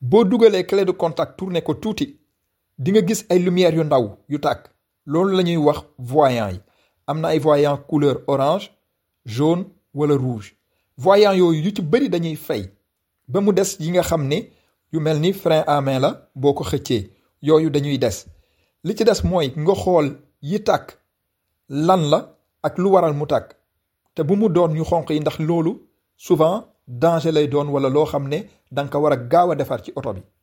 boo dugalee clé de contact tourné ko tuuti di nga gis ay lumière yu ndaw yu tàkk loolu la ñuy wax voyant yi am na ay voyant couleur orange jaune wala rouge voyant yooyu yu ci bëri dañuy fay ba mu des yi nga xam ne yu mel ni frein à main la boo ko xëccee yooyu dañuy des li ci des mooy nga xool yi tàkk lan la ak lu waral mu tàkk te bu mu doon ñu xonq yi ndax loolu souvent danger lay doon wala loo xam ne da nga ko war a gaaw a defar ci oto bi